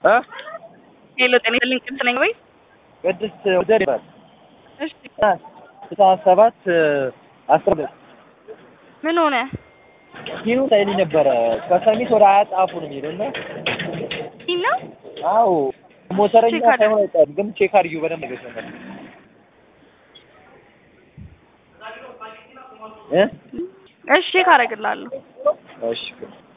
እ ሄሎ ጤና ይስጥልኝ ቅድስት ነኝ ወይ? ቅድስት ወደር ይባል እሺ ስልሳ ሰባት አስራ ሁለት ምን ሆነ? ኪኑ ሳይልኝ ነበረ ከሰሚት ወደ አያጣፉ ነው የሚሄደው እና ይህ ነው አዎ ሞተረኛ ቼክ አድርግ። ሳይሆን አይቀርም ግን ቼክ አድርጊው በደንብ ነገር ነበር እ እሺ ቼክ አደርግልሃለሁ። እሺ